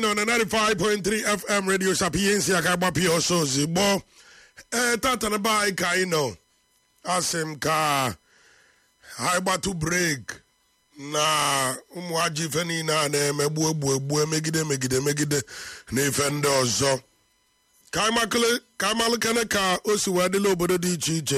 nọ na 95.3 fm radio sapiensi aka agbapụ ya ọsọ ozigbo ee tata na be anyị ka anyị nọ asị m ka anyị gbatụ brek na ụmụ ajọ ife niile a na-emegbu egbu egbu megide megide megide na ife ndị ọzọ ka anyị makele- ka anyị malụkene ka o si wee dịla obodo dị iche iche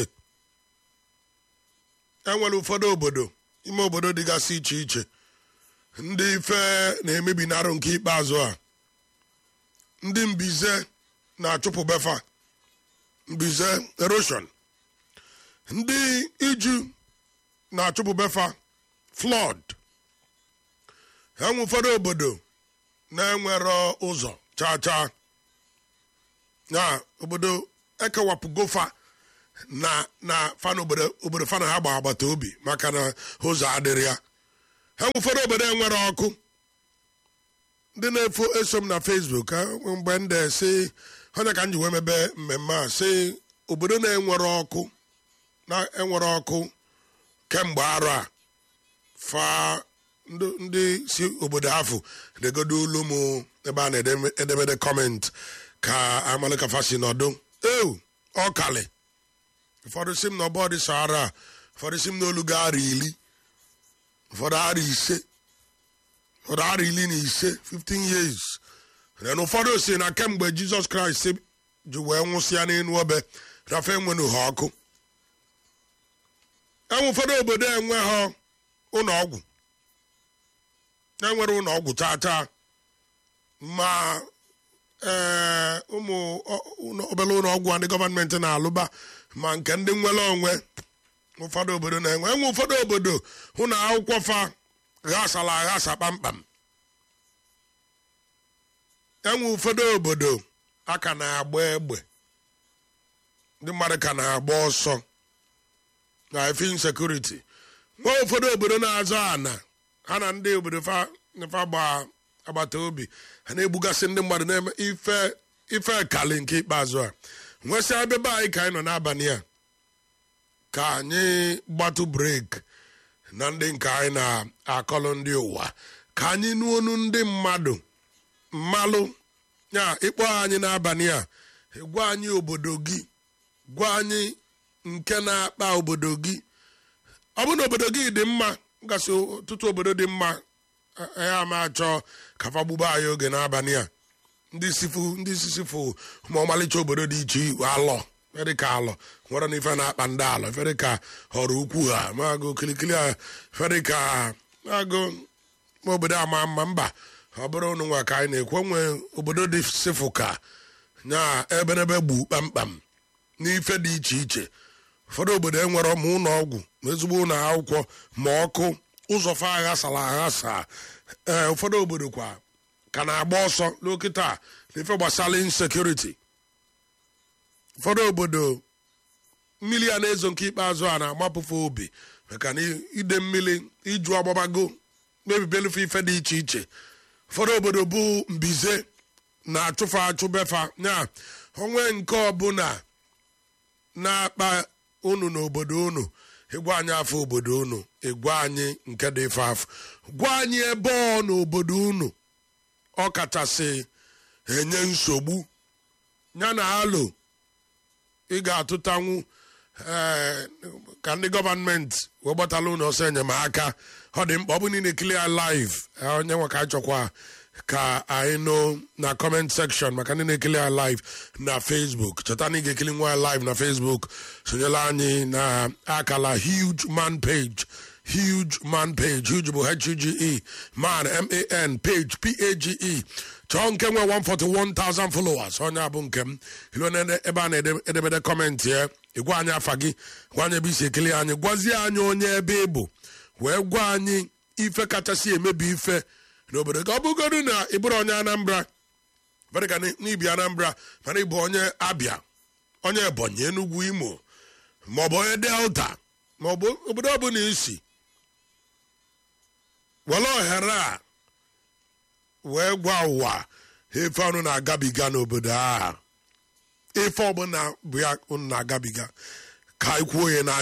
enwere ụfọdụ obodo ime obodo dịgasị iche iche ndị ife na-emebi n'arụ nke ikpeazụ a ndị mbize na-achụpụ befa mbize erosion ndị iju na-achụpụ befa flood enwe ụfọdụ obodo na-enwero ụzọ chaa chaa na obodo ekewapụgofa na na fana obodo obodo fana ha gba agbata obi maka na ụzọ adịrị ya ha nwe ụfọdụ obodo enwere ọkụ ndị na-efo eso m na facebook ha, mgbe ndị si onye ka m ji wee mebe mmemme a si obodo na-enwere ọkụ na-enwere ọkụ kemgbe arọ a fa ndị ndị si obodo ahụ degodo ulu m ebe a na-edemede kọment ka amalika fasi nọdụ eu ọkali ụfọdụ si m na ọbọdị sahara ụfọdụ si m na olu ga-ara ili ụfọdụ ara ise ụfọdụ ara iri na ise 15 years na ụfọdụ si na kemgbe jizọs kraịst ji wee nwụsịa n'elu obe rafe enwenu ha ọkụ enwe ụfọdụ obodo enweghị ụlọ ọgwụ enwere ụlọ ọgwụ taa taa ma ee ụmụ ọ- ụlọ- obere ụlọ ọgwụ ndị gọọmenti na-alụba ma nke ndị nwere onwe ụfọdụ obodo na-enwe enwe ụfọdụ obodo hụ na akwụkwọ fa ghasara aghasa kpamkpam enwe ụfọdụ obodo a ka na-agba egbe ndị mmadụ ka na-agba ọsọ na efe insekuriti nwee ụfọdụ obodo na-azọ ana ha na ndị obodo fa fa gba agbata obi ha na-egbugasị ndị mmadụ na-eme ife ife kali nke ikpeazụ a nwesịa ebe be anyị ka anyị nọ n'abalị a ka anyị gbatụ brek na ndị nke anyị na-akọlụ ndị ụwa ka anyị nụ onu ndị mmadụ mmalụ ya ịkpọ anyị n'abalị a gwa anyị obodo gị gwa anyị nke na-akpa obodo gị ọ bụrụ na obodo gị dị mma gasị ọtụtụ obodo dị mma eh, ya ma achọ ka fa gbuba anyị oge n'abalị a ndị sifu ndị sisifu ma ọmalịcha obodo dị iche iche alọ ferika alọ nwere na ife na-akpa ndị alọ ferika họrọ ukwu ha magụ kilikili ha ferika magụ ma obodo ama mma mba ọ bụrụ ụnụ nwa ka anyị na-ekwu nwe obodo dị sifu ka nya eberebe gbu kpamkpam n'ife dị iche iche ụfọdụ obodo enwere ma ụlọ ọgwụ ma ezigbo ụlọ akwụkwọ ma ọkụ ụzọ fa aghasara aghasa ee ụfọdụ obodo kwa ka na-agba ọsọ n'okịta n'ife gbasara insekuriti ụfọdụ obodo mmiri a na-ezo nke ikpeazụ a na-amapụfe obi maka na ide mmiri iju ọgbabago mebibelufe ife dị iche iche ụfọdụ obodo bụ mbize na-achụfe achụbefa ya onwe nke ọbụla na-akpa unu n'obodo unu ịgwa anyị afọ obodo unu ịgwa anyị nke dị ife afọ gwa anyị ebe ọ n'obodo unu ọ kachasị enye nsogbu ya na alo ị ga-atụtanwu ee, ka ndị gọọmenti wee gbatala ụlọ ọsọ enyemaka ọ dị mkpa ọ bụ niile ekili ya live eh, onye nwe ka anyị chọkwa ka anyị nụ na comment section maka ndị na-ekili ya live na facebook cheta na ị ga-ekili nwa ya live na facebook sonyela anyị na akala huge man page huge man page huge bụ h-u-g-e man m-a-n page p-a-g-e chọọ nke nwe 141,000 followers onye a bụ nke m ilu na ebe a na-edebede kọmentị ya ịgwa anyị afa gị gwa anyị ebe isi ekele anyị gwazie anyị onye ebe ị bụ wee gwa anyị ife kachasị emebi ife n'obodo ka ọ bụgodu na ị bụrụ onye anambra fere ka n'ibi anambra mana ịbụ onye abịa onye ebonyi enugwu imo maọbụ onye delta maọbụ obodo ọbụla isi were ohere a wee gwa ụwa ife ọnụ na-agabiga n'obodo a ife ọbụla bụ ya unu na-agabiga ka anyị kwuo ya na